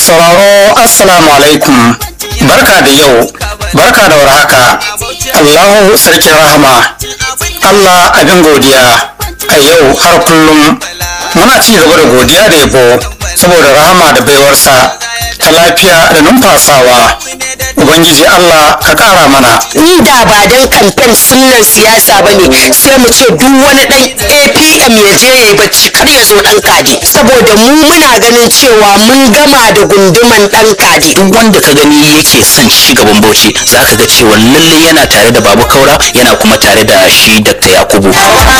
sauraro assalamu alaikum barka da yau barka da warhaka allahu sarkin rahama allah abin godiya a yau har kullum muna ci gaba da godiya da yabo saboda rahama da baiwarsa ta lafiya da numfasawa ubangiji allah ka kara mana inda ba don kamfen sunan siyasa ba ne sai mu ce duk wani dan apm ya je ya yi bacci kar ya zo dan kadi saboda mu muna ganin cewa mun gama da gunduman dan kadi duk wanda ka gani yake son ci gaban bauchi zaka ga cewa lalle yana tare da babu kaura yana kuma tare da shi dr yakubu